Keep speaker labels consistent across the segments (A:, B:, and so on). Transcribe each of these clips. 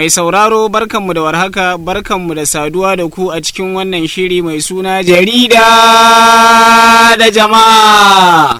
A: Mai sauraro barkanmu da warhaka barkanmu da saduwa da ku a cikin wannan shiri mai suna jarida da jama'a.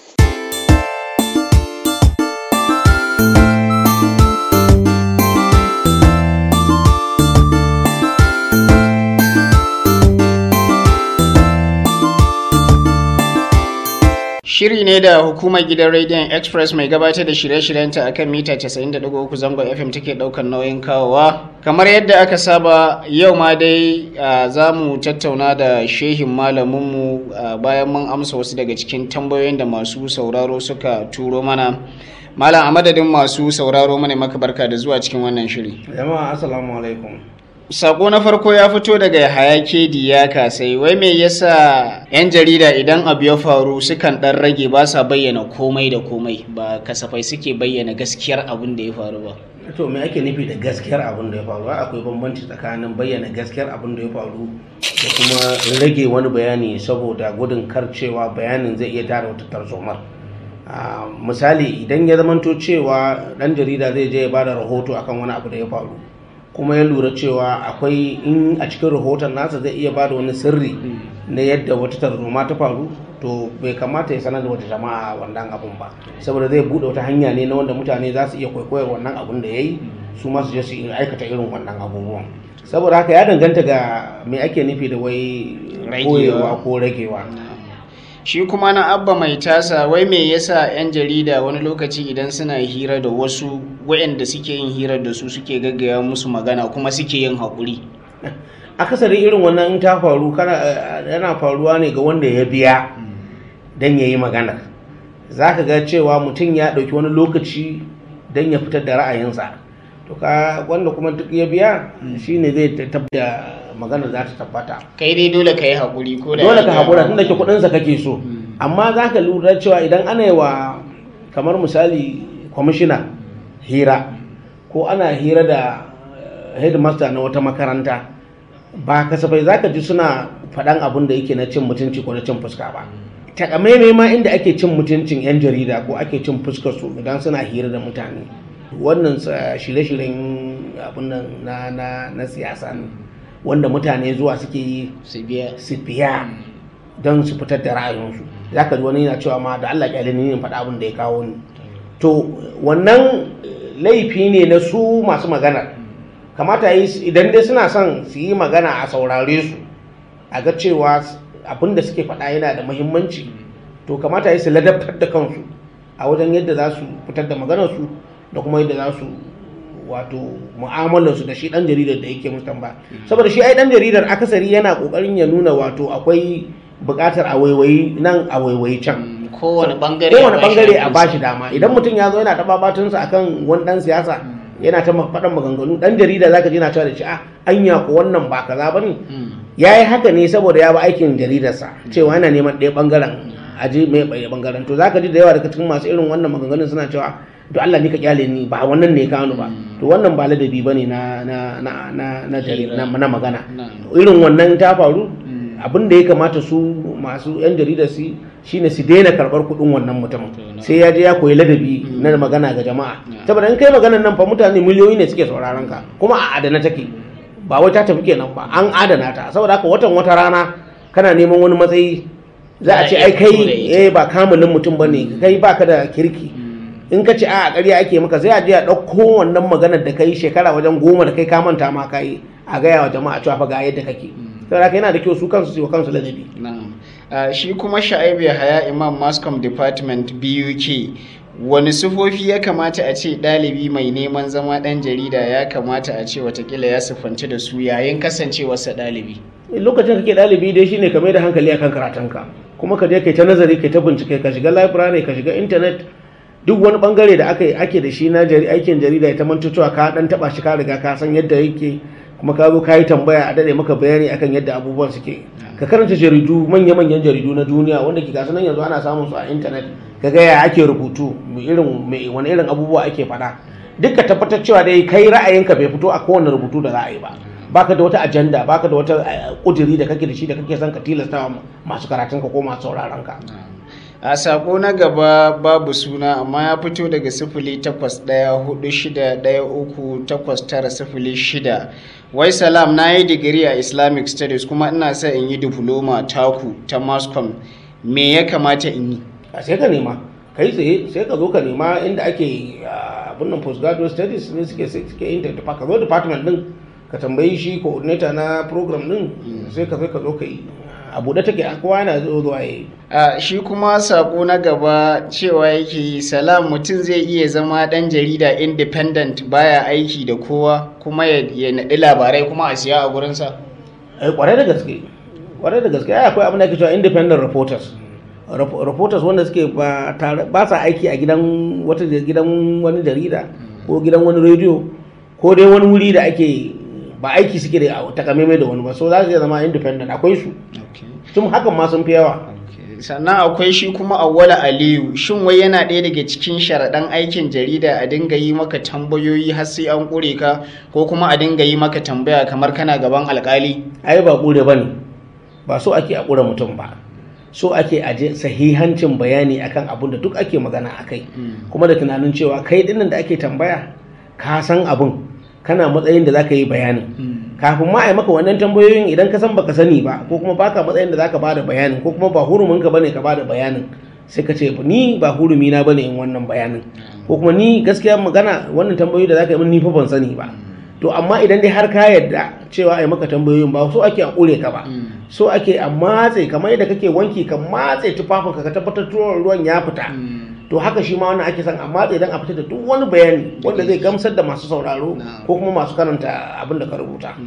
A: Shiri ne da hukumar gidan rediyon Express mai gabatar da shirye-shiryenta a kan mita 90.3 zangon FM take daukar nauyin kawowa. Kamar yadda aka saba yau ma dai za mu tattauna da shehin malaminmu bayan mun amsa wasu daga cikin tambayoyin da masu sauraro suka turo mana. Malam a madadin masu sauraro mana maka barka da zuwa cikin wannan shiri.
B: Jama'a assalamu alaikum.
A: Sako na farko ya fito daga hayake ya kasai wai me yasa 'yan jarida idan abu ya faru sukan dan rage ba sa bayyana komai da komai ba kasafai suke bayyana gaskiyar abin da ya faru ba.
B: To me ake nufi da gaskiyar abin da ya faru? Akwai bambanci tsakanin bayyana gaskiyar abin da ya faru da kuma rage wani bayani saboda gudun karcewa bayanin zai iya tara wata tarzomar. misali idan ya zamanto cewa dan jarida zai je ya bada rahoto akan wani abu da ya faru kuma ya lura cewa akwai in a cikin rahoton nasa zai iya bada wani sirri na yadda wata tarzoma ta faru to bai kamata ya sanar da wata jama'a wannan abun ba saboda zai bude wata hanya ne na wanda mutane za su iya kwaikwayar wannan abun da ya yi su masu je su aikata irin wannan abubuwan saboda haka ya danganta ga me ake nufi da wai koyewa ko ragewa
A: shi kuma na abba mai tasa wai me yasa 'yan jarida wani lokaci idan suna hira da wasu waɗanda suke yin hirar da su suke gaggaya musu magana kuma suke yin haƙuri
B: akasari irin wannan ta faru yana faruwa ne ga wanda ya biya don ya yi magana za ka ga cewa mutum ya ɗauki wani lokaci don ya fitar da ra'ayinsa to ka wanda kuma duk ya biya shine zai tabbata magana za ta tabbata
A: kai dai dole ka yi haƙuri ko da
B: dole ka haƙura tunda ke kuɗinsa kake so amma za ka lura cewa idan ana yi wa kamar misali kwamishina hira ko ana hira da headmaster na wata makaranta ba kasafai za ka ji suna faɗan abin da yake na cin mutunci ko na cin fuska ba takamaimai ma inda ake cin mutuncin 'yan jarida ko ake cin fuskar su idan suna hira da mutane wannan shirye-shiryen abin nan na siyasa ne wanda mutane zuwa suke yi su biya don su fitar da ra'ayinsu za ka ji wani yana cewa ma da Allah kyale ni faɗa abin da ya kawo ni to wannan laifi ne na su masu magana kamata yi idan dai suna son su yi magana a saurare su a ga cewa abin da suke faɗa yana da muhimmanci to kamata yi su ladabtar da kansu a wajen yadda za su fitar da maganarsu da kuma yadda za su wato mu'amalarsu da shi dan jaridar da yake musu ba saboda shi ai dan jaridar akasari yana kokarin ya nuna wato akwai bukatar a waiwayi nan a waiwayi can
A: kowane bangare
B: kowane bangare a bashi dama idan mutum ya zo yana taba batunsa akan wani dan siyasa yana ta faɗan maganganu dan jarida zaka ji yana cewa da shi a anya ko wannan ba kaza bane yayi haka ne saboda ya ba aikin jaridarsa cewa yana neman ɗaya bangaren aje mai ɓaya bangaren to zaka ji da yawa daga cikin masu irin wannan maganganun suna cewa to Allah ni ka kyale ni ba wannan ne ka ba to wannan ba ladabi bane na na na na na na magana irin wannan ta faru abin da ya kamata su masu yan jarida su shine su daina karbar kuɗin wannan mutumin sai ya je ya koyi ladabi na magana ga jama'a saboda in kai maganan nan fa mutane miliyoyi ne suke sauraron ka kuma a adana take ba wai ta tafi kenan ba an adana ta saboda haka watan wata rana kana neman wani matsayi za a ce ai kai eh ba kamulin mutum bane kai baka da kirki in ka ce a ƙarya ake maka sai a je a ɗauko wannan maganar da kai shekara wajen goma da kai ka manta ma kai a gaya wa jama'a cewa fa ga yadda kake saboda yana da kyau su kansu su yi wa kansu ladabi
A: shi kuma sha'ibu haya imam mascom department buk wani sufofi ya kamata a ce ɗalibi mai neman zama ɗan jarida ya kamata a ce watakila ya siffanci da su yayin kasancewarsa ɗalibi
B: lokacin kake ɗalibi dai shine ka mai da hankali akan karatunka kuma ka je kai ta nazari kai ta bincike ka shiga library ka shiga internet duk wani bangare da aka ake da shi na aikin jarida ya ta manto cewa ka dan taba shi ka riga ka san yadda yake kuma ka zo ka yi tambaya a dade maka bayani akan yadda abubuwan suke ka karanta jaridu manya-manyan jaridu na duniya wanda ke gasu nan yanzu ana samun su a intanet ka ga ya ake rubutu irin wani irin abubuwa ake faɗa duk ka tabbatar cewa dai kai ra'ayinka bai fito a kowane rubutu da za a yi ba baka da wata ajanda baka da wata kudiri da kake da shi da kake son ka tilasta masu karatun ka ko masu sauraron ka
A: a sako na gaba babu suna amma ya fito daga sifili takwas ɗaya hudu shida ɗaya uku takwas tara sifili shida wai salam na yi digiri a islamic studies kuma ina sa in yi diploma taku ta mascom me ya kamata in yi
B: a sai ka nema kai tsaye sai ka zo ka nema inda ake ah, abin nan postgraduate studies ne suke suke yin ta ka zo department din ka tambayi shi coordinator na program din sai ka sai ka zo ka yi a buɗe take kowa yana zo zuwa yi
A: a shi kuma sako na gaba cewa yake yi salam mutum zai iya zama ɗan jarida independent baya aiki da kowa kuma ya ya naɗi labarai kuma a siya a gurinsa
B: ai kwarai da gaske kwarai da gaske ai akwai abin da ake cewa independent reporters Rep- reporters wanda suke ba tare ba sa aiki a gidan wata gidan wani jarida ko gidan wani rediyo ko dai wani wuri da ake ba aiki suke da takamaimai da wani ba so za su iya zama independent akwai su tun hakan ma sun fi yawa
A: sannan akwai shi kuma awwala aliyu shin wai yana ɗaya daga cikin sharaɗan aikin jarida a dinga yi maka tambayoyi har sai an ƙure ka ko kuma a dinga yi maka tambaya kamar kana gaban alƙali
B: ai ba kure ba ne ba so ake a kure mutum ba so ake aje sahihancin bayani akan abun da duk ake magana a kai kuma da tunanin cewa kai dinnan da ake tambaya ka san abun kana matsayin da zaka yi bayanin kafin ma a yi maka wannan tambayoyin idan ka san baka sani ba ko kuma baka matsayin da zaka bada bayanin ko kuma ba hurumin ka bane ka bada bayanin sai ka ce ni ba hurumi na bane in wannan bayanin ko kuma ni gaskiya magana wannan tambayoyi da zaka yi min ni fa ban sani ba to amma idan dai har ka yarda cewa a yi maka tambayoyin ba so ake a kure ka ba so ake a matse kamar yadda kake wanki ka matse tufafinka ka tabbatar tuwon ruwan ya fita to haka shi ma wannan ake son a matse don a fita da duk wani bayani wanda zai gamsar da masu sauraro ko kuma masu karanta abin da ka rubuta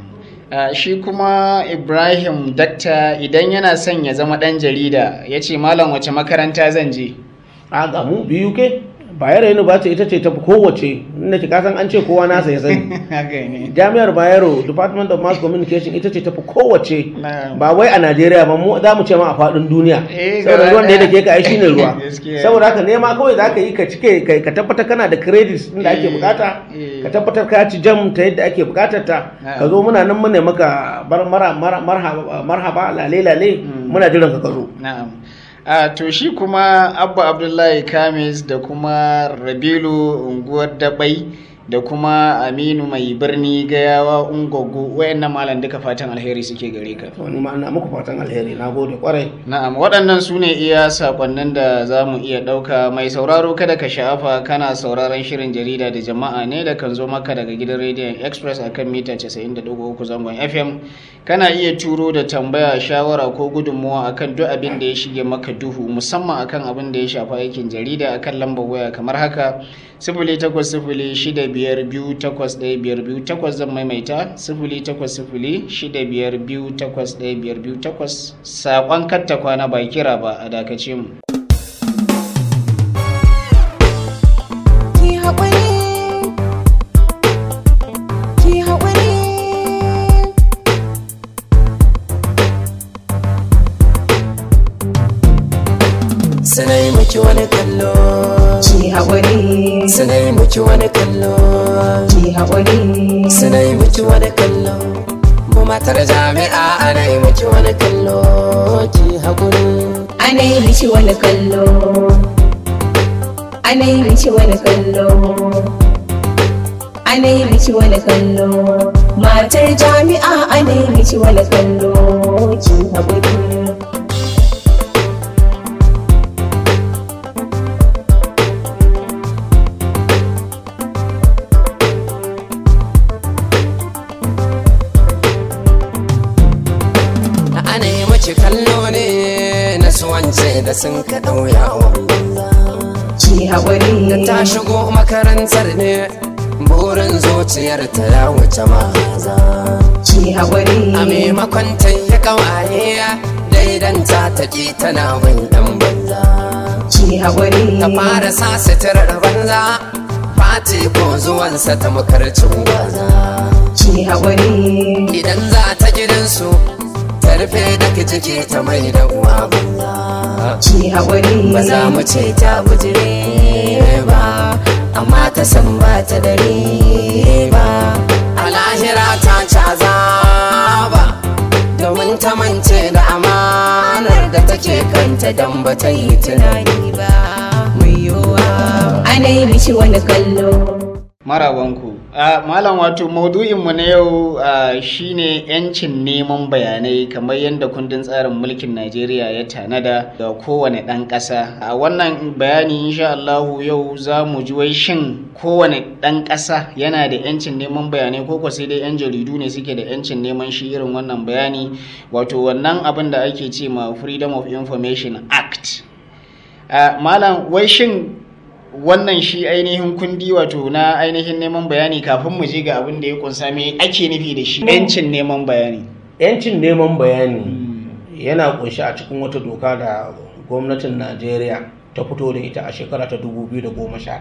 A: Uh, shi kuma ibrahim dakta idan yana son ya zama ɗan jarida ya ce malam wace makaranta zan je
B: a ga mu biyu ke bayero university ita ce ta kowace inda ki kasan an ce kowa nasa ya sani
A: haka ne
B: jami'ar bayero department of mass communication ita ce tafi kowace
A: Na'am.
B: ba wai a najeriya ba mu za mu ce ma a faɗin duniya
A: Eh,
B: saboda
A: gaba
B: ruwan da ya
A: ɗaya.
B: dake ka ai shine ruwa
A: Gaskiya.
B: saboda haka nema kawai za ka yi ka cike ka- ka tabbatar kana da credits din da ake
A: Eh,
B: bukata
A: eh.
B: ka tabbatar ka ci jam ta yadda ake bukatar ta
A: Na'am.
B: ka zo muna nan mune maka bar mara mara marhaba marhaba lale lale muna jiran ka ka zo
A: na'am a to shi kuma abba abdullahi kamis da kuma rabilu unguwar dabai da kuma aminu mai birni gayawa ungogo wayannan malam duka fatan alheri suke gare ka
B: wani ma ina muku fatan alheri na gode kwarai
A: Na'am, waɗannan su ne iya saƙonnin da za mu iya ɗauka mai sauraro kada ka sha'afa kana sauraron shirin jarida da jama'a ne da kan zo maka daga gidan rediyon Express a kan mita 90.3 zangon FM. Kana iya turo da tambaya, shawara ko gudunmuwa akan duk abin da ya shige maka duhu musamman akan abin da ya shafi aikin jarida akan lambar waya kamar haka sifili takwas sifili shida biyar biyu takwas ɗaya biyar biyu takwas zan maimaita sifili takwas sifili shida biyar biyu takwas ɗaya biyar biyu takwas saƙon katta kwana ba kira ba a dakace mu.
C: Ki haƙuri, ki haƙuri.
D: Suna yi miki wani kallo
C: Ki haƙuri,
D: Suna yi miki wani kallo
C: ki haƙuri.
D: Suna yi miki wani kallo Mu matar jami'a ana yi miki wani kallo Ki haƙuri
C: Ana yi miki wani kallo. Ana yi miki wani kallo. Ana yi miki wani kallo. Matar jami'a ana yi miki wani kallo. Ki haƙuri.
D: Ana yi miki kallo ne na suwance da sun ka ɗauya banza
C: Ki haƙuri.
D: Ta shigo makarantar ne burin zuciyar ta ya wuce maza
C: Ki haƙuri.
D: A maimakon ta yi kawaye daidanta ta ƙi tana bin ɗan banza
C: Ki haƙuri.
D: ta fara sa suturar banza fati ko zuwansa ta makarcin gwaza
C: Ki haƙuri.
D: idan za ta gidansu ta rufe da ciki ta mai da uwa banza
C: Ki haƙuri.
D: ba za mu ce ta bujire ba amma ta san ba ta dare ba a lahira ta caza ba domin ta mance da amanar da ta ce kanta don ba ta yi tunani ba mai yiwuwa
C: ana yi mishi wani kallo
A: marabanku a malam wato maudu'inmu na yau a, shine yancin neman bayanai kamar yadda kundin tsarin mulkin najeriya ya tanada ga kowane ɗan ƙasa a wannan bayani insha Allahu yau za mu ji wai shin kowane ɗan ƙasa yana da yancin neman bayanai ko sai dai yan jaridu ne suke da yancin neman shi irin wannan bayani wato wannan abin da ake ce ma freedom of information act a, malam wai shin wannan shi ainihin kundi wato na ainihin neman bayani kafin mu je ga abin da ya kunsa me ake nufi da shi yancin neman bayani
B: yancin neman bayani yana kunshi a cikin wata doka da gwamnatin najeriya ta fito da ita a shekara ta 2011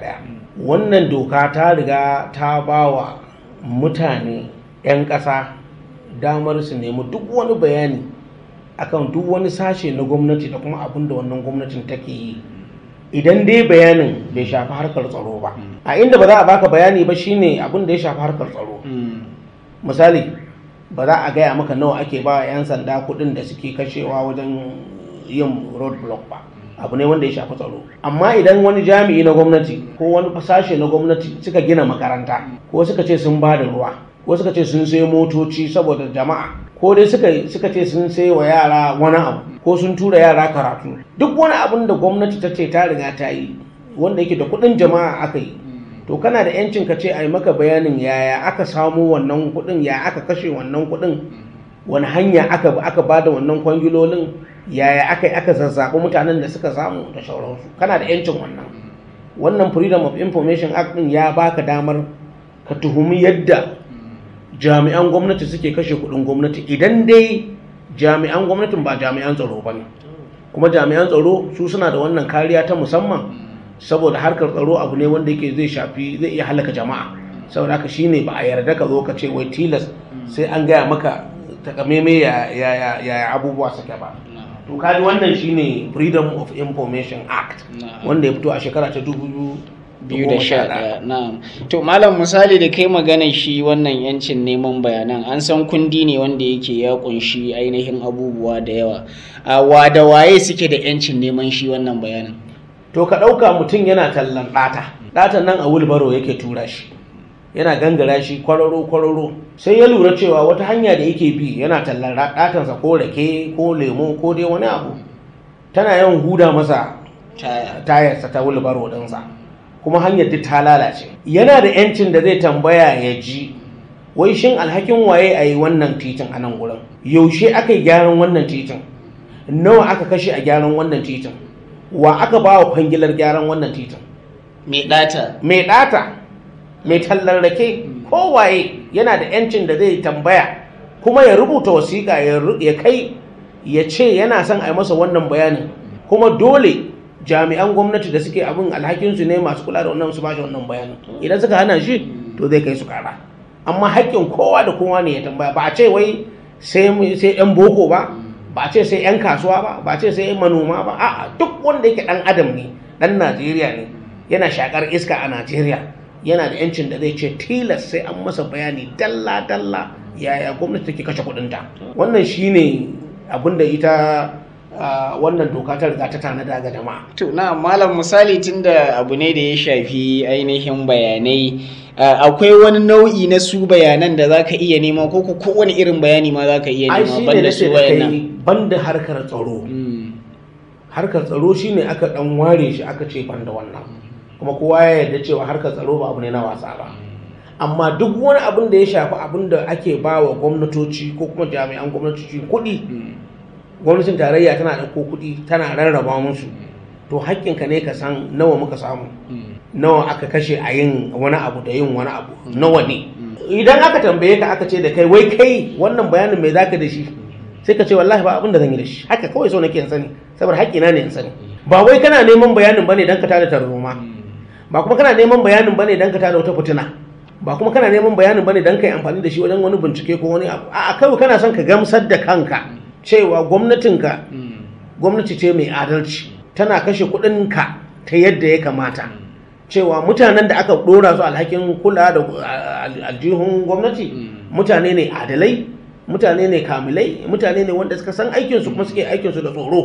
B: wannan doka ta riga ta ba wa mutane 'yan ƙasa damar su nemi duk wani bayani akan duk wani sashe na gwamnati da kuma abin da wannan gwamnatin take yi idan dai bayanin bai shafi harkar tsaro ba a inda ba za a baka bayani ba shine abin da ya shafi harkar tsaro misali ba za a gaya maka nawa ake ba 'yan sanda kuɗin da suke kashewa wajen yin road block ba abu ne wanda ya shafi tsaro amma idan wani jami'i na gwamnati ko wani sashe na gwamnati suka gina makaranta ko suka ce sun ba da ruwa ko suka ce sun sai motoci saboda jama'a ko dai suka suka ce sun sai wa yara wani abu ko sun tura yara karatu duk wani abin da gwamnati ta ce ta riga ta yi wanda yake da kuɗin jama'a aka yi to kana da yancin ka ce a yi maka bayanin yaya aka samu wannan kuɗin ya aka kashe wannan kuɗin wani hanya aka aka ba da wannan kwangilolin yaya aka yi aka zazzaɓi mutanen da suka samu da sauransu kana da yancin wannan wannan freedom of information act din ya baka damar ka tuhumi yadda jami'an gwamnati suke kashe kuɗin gwamnati idan dai jami'an gwamnatin ba jami'an tsaro ba ne kuma jami'an tsaro su suna da wannan kariya ta musamman saboda harkar tsaro abu ne wanda yake zai shafi zai iya halaka jama'a saboda haka shine ba a yarda ka zo ka ce wai tilas sai an gaya maka takameme ya ya ya abubuwa suke ba to kaji wannan shine freedom of information act wanda ya fito a shekara ta dubu
A: biyu da sha ɗaya na'am to malam misali da kai magana shi wannan yancin neman bayanan an san kundi ne wanda yake ya kunshi ainihin abubuwa da yawa a wa da waye suke da yancin neman shi wannan bayanan
B: to ka ɗauka mutum yana tallan ɗata ɗatan nan a wulbaro yake tura shi yana gangara shi kwararo kwararo sai ya lura cewa wata hanya da yake bi yana tallan ɗatansa ko rake ko lemo ko dai wani abu tana yawan huda masa tayarsa ta wulbaro ɗinsa kuma hanyar duk ta lalace yana da yancin da zai tambaya ya ji wai shin alhakin waye a yi wannan titin a nan gurin yaushe aka yi gyaran wannan titin nawa aka kashe a gyaran wannan titin wa aka ba wa kwangilar gyaran wannan titin
A: mai ɗata
B: mai ɗata mai tallar rake kowaye yana da yancin da zai tambaya kuma ya rubuta wasiƙa ya kai ya ce yana son a yi masa wannan bayanin kuma dole jami'an gwamnati da suke abin alhakinsu ne masu kula da wannan su ba shi wannan bayanin idan suka hana shi to zai kai su kara amma haƙƙin kowa da kowa ne ya tambaya ba a ce wai sai 'yan boko ba ba a ce sai 'yan kasuwa ba ba a ce sai manoma ba a'a duk wanda yake ɗan adam ne ɗan najeriya ne yana shakar iska a najeriya yana da yancin da zai ce tilas sai an masa bayani dalla dalla yaya gwamnati take kashe kuɗinta wannan shine abin da ita wannan doka ta riga ta tanada ga jama'a
A: to na malam misali tunda abu ne da ya shafi ainihin bayanai akwai wani nau'i na su bayanan da zaka iya nema ko ko kowane irin bayani ma zaka iya nema banda su wayannan
B: banda harkar tsaro harkar tsaro shine aka dan ware shi aka ce banda wannan kuma kowa ya yarda cewa harkar tsaro ba abu ne na wasa ba amma duk wani abin da ya shafi abin da ake ba wa gwamnatoci ko kuma jami'an gwamnatoci kuɗi gwamnatin tarayya tana ɗauko kuɗi tana rarraba musu to haƙƙinka ne ka san nawa muka samu nawa aka kashe a yin wani abu da yin wani abu nawa ne idan aka tambaye ka aka ce da kai wai kai wannan bayanin mai zaka da shi sai ka ce wallahi ba abin da zan yi da shi haka kawai so nake in sani saboda haƙƙina ne in sani ba wai kana neman bayanin bane dan ka tada tarzoma ba kuma kana neman bayanin bane dan ka tada wata fitina ba kuma kana neman bayanin bane dan kai amfani da shi wajen wani bincike ko wani abu a'a kawai kana son ka gamsar da kanka cewa gwamnatinka gwamnati ce mai adalci tana kashe kuɗinka ta yadda ya kamata cewa mutanen da aka ɗora su alhakin kula da aljihun gwamnati mutane ne adalai mutane ne kamilai mutane ne wanda suka san aikinsu kuma suke aikinsu da tsoro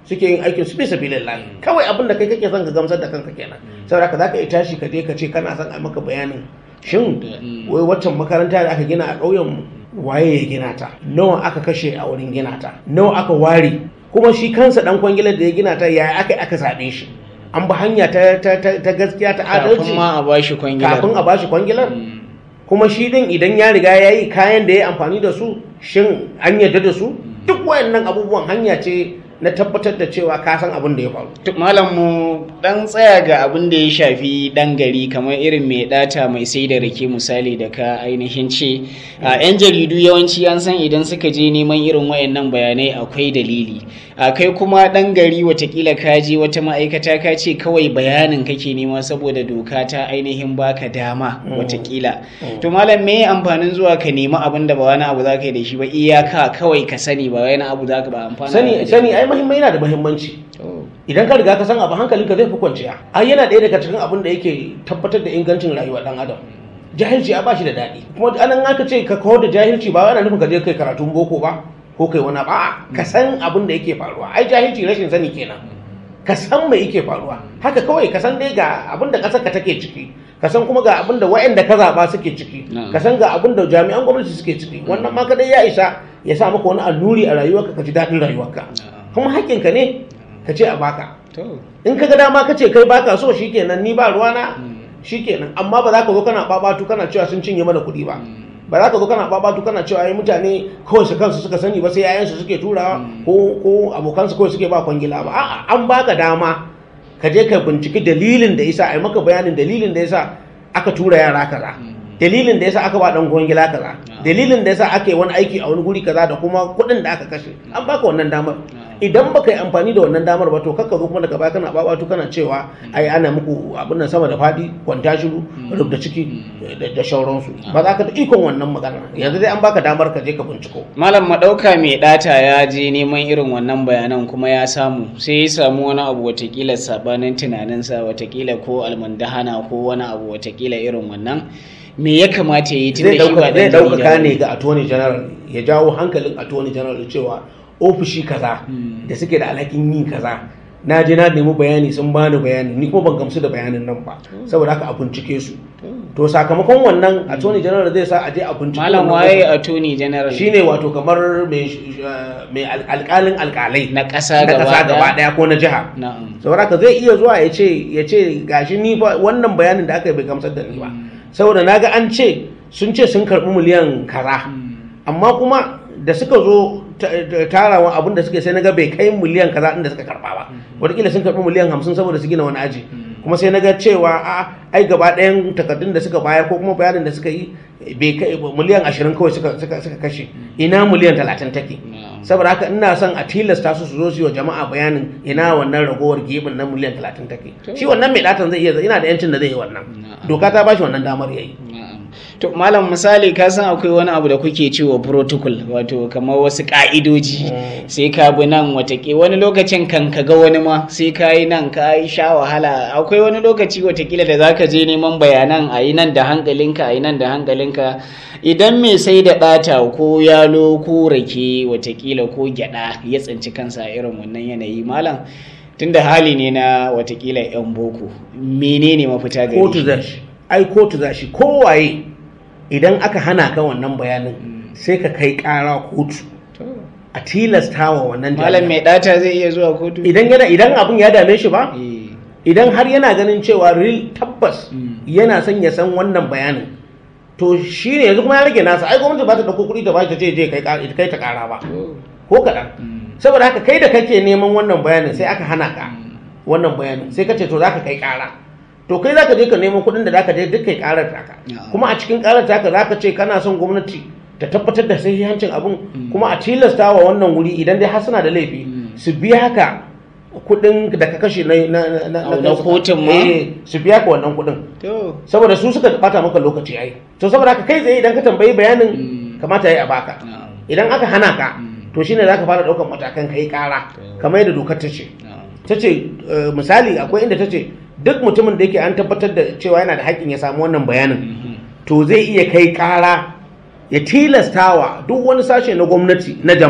B: suke yin aikin su bisa billahi kawai abin da kai kake son ka gamsar da kanka kenan saboda haka zaka iya tashi ka je ka ce kana son a maka bayanin shin wai waccan makaranta da aka gina a ƙauyen mu waye ya gina ta nawa aka kashe a wurin gina ta nawa aka ware kuma shi kansa dan kwangilar da ya gina ta yaya aka aka zaɓe shi an bi hanya ta, ta, ta, ta gaskiya ta adalci
A: kafin ma a bashi kwangilar
B: kafin a bashi kwangilar kuma shi din idan ya riga ya yi kayan da ya amfani da su shin an yarda da su duk wayannan abubuwan hanya ce na tabbatar da cewa ka san abin da ya faru
A: To, malam mu dan tsaya ga abin da ya shafi dan gari kamar irin mai data mai sai da rake misali da ka ainihin ce a yan jaridu yawanci an san idan suka je neman irin wayannan bayanai akwai dalili a kai kuma dan gari watakila ka je wata ma'aikata ka ce kawai bayanin kake nema saboda doka ta ainihin baka dama watakila to malam me amfanin zuwa ka nemi abin da ba wani abu za ka yi da shi ba iyaka kawai ka sani ba wani abu za ka ba amfana
B: sani sani ai muhimmai yana da muhimmanci
A: To,
B: idan ka riga ka san abu hankalinka zai fi kwanciya ai yana ɗaya daga cikin abin da yake tabbatar da ingancin rayuwar dan adam jahilci a bashi da daɗi kuma anan aka ce ka kawar da jahilci ba yana nufin ka je kai karatun boko ba ko kai wani ba ka san abin da yake faruwa ai jahilci rashin sani kenan ka san me yake faruwa haka kawai ka san dai ga abin da ƙasar ka take ciki ka san kuma ga abin da waɗanda ka zaɓa suke ciki
A: Na'am.
B: ka san ga abin da jami'an gwamnati suke ciki wannan ma kadai ya isa ya sa maka wani annuri a rayuwarka ka ji daɗin rayuwarka kuma haƙƙinka ne ka ce a baka
A: to.
B: in ka ga dama ka ce kai baka so shikenan ni ba ruwana shikenan amma ba za ka zo kana babatu kana cewa sun cinye mana kuɗi ba ba za ka zo kana babatu kana cewa ai mutane kawai su kansu suka sani ba sai yayansu suke turawa ko ko abokansu kawai suke ba kwangila ba a'a an baka dama ka je ka binciki dalilin da yasa ai maka bayanin dalilin da yasa aka tura yara kaza dalilin da yasa aka ba dan kwangila kaza dalilin da yasa aka yi wani aiki a wani guri kaza da kuma kuɗin da aka kashe an baka wannan damar idan baka yi amfani da wannan damar ba to kakka zo kuma daga baya kana babatu kana cewa ai ana muku abin nan sama da fadi kwanta shiru rubda ciki da- da shauransu ba za ka da ikon wannan magana yanzu dai an baka damar ka je ka binciko
A: Malam Madauka mai ɗata ya je neman irin wannan bayanan kuma ya samu sai ya samu wani abu watakila sabanin tunaninsa watakila ko almandahana ko wani abu watakila irin wannan me ya kamata ya yi tun
B: zai
A: da shi ba
B: dauka zai
A: ɗan
B: dauka
A: jarida
B: ne
A: ba?
B: ga attorney general ya jawo hankalin attorney general cewa ofishi kaza da suke da alhakin yin kaza na je na nemi bayani sun bani bayani ni kuma ban gamsu da bayanin nan ba saboda haka a bincike su to sakamakon wannan attorney general zai sa a je a bincike
A: Malam
B: wannan
A: waye
B: office.
A: attorney general
B: shine wato kamar mai sh- uh, mai al- alkalin alkalai
A: na ƙasa
B: na
A: gaba
B: kasa gaba
A: ɗaya?
B: daya ko na jiha
A: Na'am.
B: saboda haka zai iya zuwa ya ce ya ce gashi ni ba wannan bayanin da aka yi bai gamsar da ni ba saboda naga an ce sun ce sun karbi miliyan kaza amma kuma da suka zo ta- ta- tarawa abin da suke sai naga bai kai miliyan kaza inda suka karba ba wataƙila sun karbi miliyan hamsin saboda su gina wani aji kuma sai naga cewa a ai gaba ɗayan takardun da suka bayar ko kuma bayanin da suka yi bai kai miliyan ashirin kawai suka suka suka kashe ina miliyan talatin take
A: Na'am.
B: saboda haka ina son a tilasta su su zo su yi wa jama'a bayanin ina wannan ragowar gebin na miliyan talatin take shi wannan mai datan zai iya ina da yancin da zai yi wannan
A: Na'am.
B: doka ta bashi wannan damar yayi
A: Na'am. To malam misali ka san akwai wani abu da kuke cewa protocol wato kamar wasu ka'idoji sai ka bi nan watake wani lokacin kan ka ga wani ma sai ka yi nan ka yi sha wahala akwai wani lokaci watakila da zaka je neman bayanan a yi nan da hankalinka a yi nan da hankalinka idan mai sai da ɗata ko yalo ko rake watakila ko gyada ya tsinci kansa a irin wannan yanayi malam tunda hali ne na watakila 'yan boko menene mafita gare
B: kotu
A: shi?
B: za shi ai kotu za shi kowaye idan aka hana ka wannan bayanin sai ka kai kara kotu
A: To.
B: a tilasta wa wannan
A: Malam
B: jami'a.
A: mai ɗata zai iya zuwa kotu?
B: idan yana idan abin ya dame shi ba
A: Eh,
B: idan har yana ganin cewa real tabbas
A: Mm.
B: yana son ya san wannan bayanin to shi ne yanzu kuma ya rage nasa ai gwamnati ba ta dauko kuɗi ta ba ta ce je kai ka- kai ta kara ba
A: to,
B: ko kaɗan
A: mm,
B: saboda haka kai da kake neman wannan bayanin sai aka hana ka wannan bayanin sai ka ce to zaka kai kara to kai zaka je ka nemo kuɗin da zaka je duk kai karar taka
A: Na'am.
B: kuma a cikin karar taka zaka ce kana son gwamnati ta tabbatar da sahihancin abun kuma a tilasta wa wannan wuri idan dai har suna da laifi
A: Mm.
B: su biya ka kuɗin da ka kashe na na na na
A: Au, na
B: kansu.
A: kotun ma?
B: Eh, su biya ka wannan kuɗin
A: to,
B: saboda su suka bata maka lokaci ai to saboda haka kai tsaye idan ka tambayi bayanin
A: Mm.
B: kamata ya yi a baka
A: na'am,
B: idan aka hana ka
A: Mm.
B: to shine zaka fara daukan matakan kai kara kamar yadda dokar ta ce
A: na'am,
B: ta ce eh, misali akwai inda ta ce duk mutumin da yake an tabbatar da cewa yana da haƙƙin ya samu wannan bayanin
A: mhm,
B: to zai iya kai kara ya tilastawa duk wani sashe na gwamnati na jama'a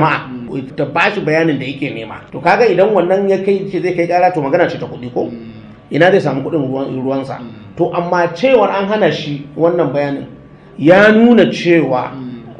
B: ta bashi bayanin da yake nema to kaga idan wannan ya kai ce zai kai kara to magana ce ta kuɗi ko ina zai samu kuɗin ruwan ruwansa to amma cewar an hana shi wannan bayanin ya nuna cewa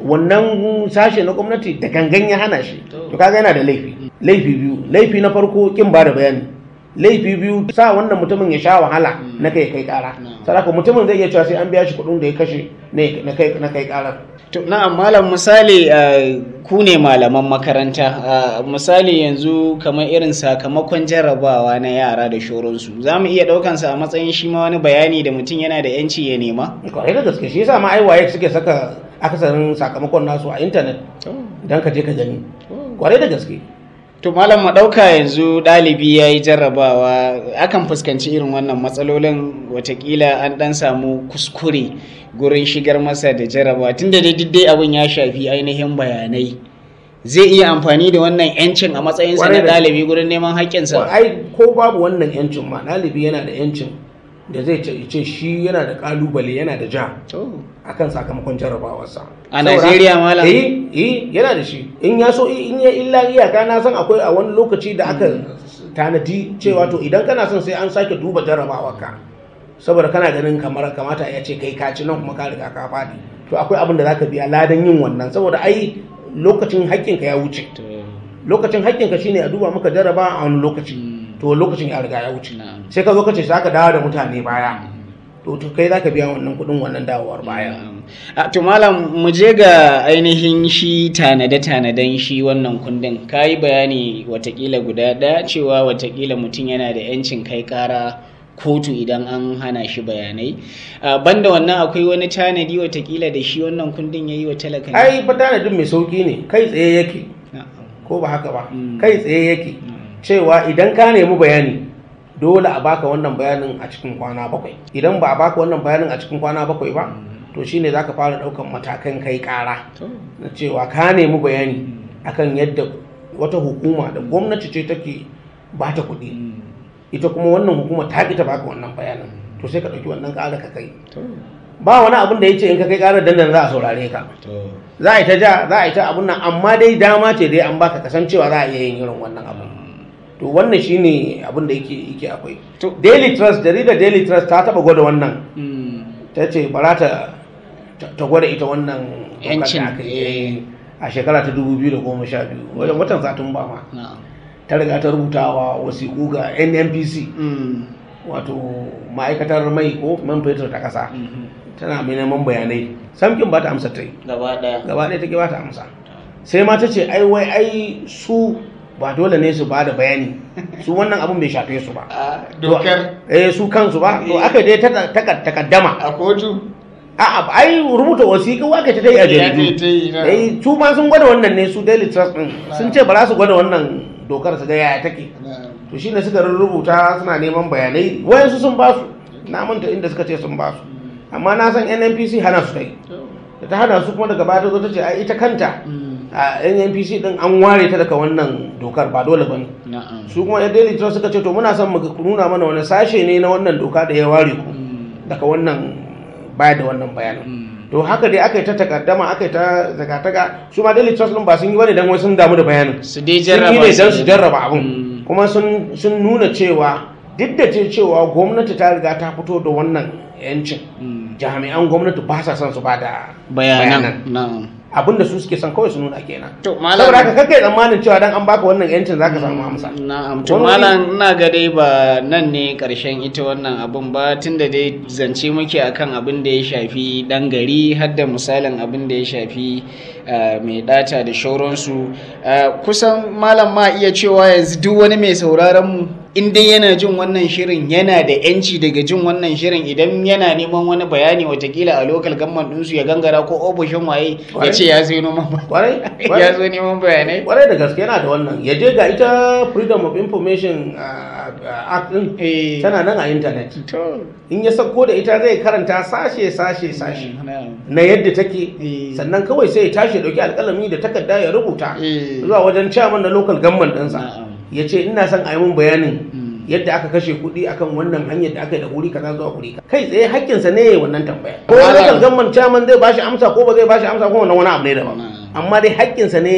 B: wannan sashe na gwamnati da gangan ya hana shi to kaga yana da laifi laifi biyu laifi na farko kin ba da bayani laifi biyu sa wannan mutumin ya sha wahala na kai kai kara saraka mutumin zai iya cewa sai an biya shi kuɗin da ya kashe ne na kai na kai karar
A: To, na'am malam misali uh, ku ne malaman makaranta uh, misali yanzu kamar irin sakamakon jarrabawa na yara da shoronsu za mu iya ɗaukansa a matsayin shi ma wani bayani da mutum yana da yanci ya nema
B: kwarai da gaske shi yasa ma ai waye suke saka akasarin sakamakon nasu a intanet idan ka je ka gani kwarai da gaske
A: to malam mu ɗauka yanzu ɗalibi ya yi jarrabawa akan fuskanci irin wannan matsalolin watakila an ɗan samu kuskure gurin shigar masa da jarrabawa tunda dai duk dai abin ya shafi ainihin bayanai zai iya amfani da wannan yancin a matsayinsa na
B: Kwarai da-
A: ɗalibi gurin neman haƙƙinsa
B: ai ko babu wannan yancin ma ɗalibi yana da yancin da zai ce ce shi yana da kalubale yana da ja
A: To,
B: akan sakamakon jarrabawarsa
A: A
B: Saboda-
A: Najeriya, malam?
B: eh eh yana da shi in ya so in ya illa iyaka na san akwai a wani lokaci da aka tanadi cewa to idan kana son sai an sake duba jarrabawarka saboda kana ganin kamar kamata ya ce kai ka ci nan kuma ka riga ka faɗi to akwai abin da zaka biya ladan yin wannan saboda ai lokacin haƙƙinka ya wuce
A: to,
B: lokacin haƙƙinka shine a duba maka jarraba a wani lokaci to lokacin ya riga ya wuce
A: na'am.
B: sai ka zo ka ce za ka dawo da mutane baya to to kai za ka biya wannan kuɗin wannan dawowar baya
A: A, to malam mu je ga ainihin shi tanade-tanaden shi wannan kundin ka yi bayani watakila guda ɗaya cewa watakila mutum yana da 'yancin kai ƙara kotu idan an hana shi bayanai A, banda wannan akwai wani tanadi watakila da shi wannan kundin ya yi wa talaka ne?
B: ai fa tanadin mai sauki ne kai tsaye yake
A: Na'am.
B: ko ba haka ba
A: Mm.
B: kai tsaye yake cewa idan ka nemi bayani dole a baka wannan bayanin a cikin kwana bakwai idan ba a baka wannan bayanin a cikin kwana bakwai ba to shine zaka fara ɗaukan matakan kai ƙara
A: To,
B: na cewa ka nemi bayani akan yadda wata hukuma da gwamnati ce take ba ta kuɗi ita kuma wannan hukuma ta ƙi ta baka wannan bayanin to sai ka ɗauki wannan ƙara ka kai
A: to,
B: ba wani abin da ya ce in ka kai ƙarar dandan za a saurare ka
A: to.
B: za a yi ta ja za a yi ta abun nan amma dai dama ce dai an baka kasancewa za a iya yin irin wannan abun to wannan shine abin da yake yake akwai
A: To-
B: daily trust jaridar daily trust ta taba gwada wannan
A: Mm.
B: ta ce bara ta ta- ta gwada ita wannan dokar da
A: Yancin,
B: aka yi
A: eh.
B: a shekara ta 2012 wajen watan satumba ma
A: Na'am.
B: ta riga ta rubutawa wasiƙu ga nnpc
A: Mm.
B: wato ma'aikatar mai ko man fetur ta ƙasa
A: Mhm.
B: tana mai neman bayanai samkin ba ta amsa ta yi
A: Gaba ɗaya.
B: gaba ɗaya take ba ta amsa sai ma ta ce ai wai ai su ba dole ne su ba da bayani su wannan abun bai shafe su ba
A: A
B: To,
A: dokar
B: eh su kansu ba to
A: Eh.
B: aka dai ta ta- takaddama
A: a kotu.
B: a'a ai rubuta wasiƙu aka ta dai a
A: Ya ta yi,
B: jaridu
A: na.
B: eh su ma sun gwada wannan ne su daily trust din sun ce ba za su gwada wannan dokar su ga yaya take to shine suka rubuta suna neman bayanai wayansu sun ba su na manta inda suka ce sun ba su amma na san nnpc hana su ta yi da ta hana su kuma daga baya ta zo ta ce ai ita kanta a nnpc din an ware ta daga wannan dokar ba dole ba ne
A: Na'am.
B: su kuma yan daily trust suka ce to muna son mu ku nuna mana wani sashe ne na wannan doka da ya ware ku daga wannan bayar da wannan bayanin to haka dai aka yi ta takaddama aka yi ta zakataka su ma daily trust din ba sun yi bane dan wai sun damu da bayanin
A: Su dai
B: sun yi
A: jarraba
B: ne
A: su
B: don su
A: ne.
B: jarraba abin
A: Mm.
B: kuma sun sun nuna cewa duk da ce cewa gwamnati ta riga ta fito da wannan yancin
A: Mm.
B: jami'an gwamnati ba sa son su ba da
A: Bayanan. Na'am.
B: abin da su suke son kawai su nuna kenan
A: To, malam-
B: saboda haka kakai tsammanin cewa dan an baka wannan yancin zaka samu amsa
A: Na'am, to
B: Wani-
A: malam ina ga dai ba nan ne karshen ita wannan abun ba tunda dai zance muke akan abin da ya shafi dan gari har da misalin abin da ya shafi ah, mai data da shauransu Ah, kusan malam ma iya cewa yanzu duk wani mai sauraron mu in dai yana jin wannan shirin yana da yanci daga jin wannan shirin idan yana neman wani bayani watakila a local government ɗinsu ya gangara ko ofishin waye ya ce ya zo neman
B: kwarai
A: ya
B: kwarai
A: zo neman bayanai
B: kwarai da gaske yana da wannan ya je ga ita freedom of information uh, uh, act din
A: Eh.
B: tana nan a internet
A: to
B: in ya sako da ita zai karanta sashe sashe sashe
A: na'am.
B: na yadda take
A: Eh.
B: sannan kawai sai ya tashi ya dauki alkalami da takarda ya rubuta
A: Eh.
B: zuwa wajen chairman na local government ɗinsa
A: Na'am.
B: ya ce ina son a yi mun bayanin
A: Mm.
B: yadda aka kashe kuɗi akan wannan hanyar da aka yi da wuri kaza zuwa wuri kaza kai tsaye hakkinsa ne ya yi wannan tambaya ko
A: Malam-
B: local government chairman zai bashi amsa ko ba zai bashi amsa ko wannan wani abu ne daban
A: Na'am.
B: amma dai hakkinsa ne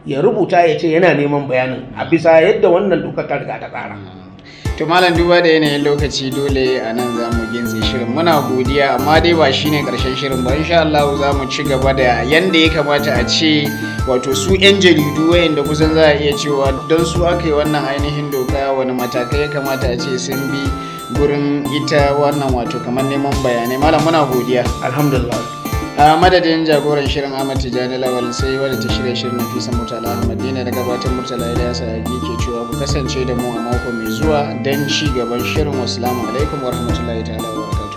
B: ya rubuta ya ce yana neman bayanin a bisa yadda wannan dokar ta riga ta tsara
A: to malam duba da yanayin lokaci dole a nan za mu gintse shirin muna godiya amma dai ba shine karshen shirin ba insha Allah za mu ci gaba da yanda ya kamata a ce wato su yan jaridu wayanda kusan za a iya cewa don su aka yi wannan ainihin doka wani matakai ya kamata a ce sun bi gurin ita wannan wato kamar neman bayanai malam muna godiya
B: alhamdulillah
A: a madadin jagoran shirin Ahmad Tijjani Lawal sai wadda ta shirya shirin Nafisa Murtala Ahmad Dina da gabatar Murtala Ilyasa Yagi ke cewa ku kasance da mu a mako mai zuwa don ci gaban shirin wassalamu alaikum warahmatullahi ta'ala wa barakatuh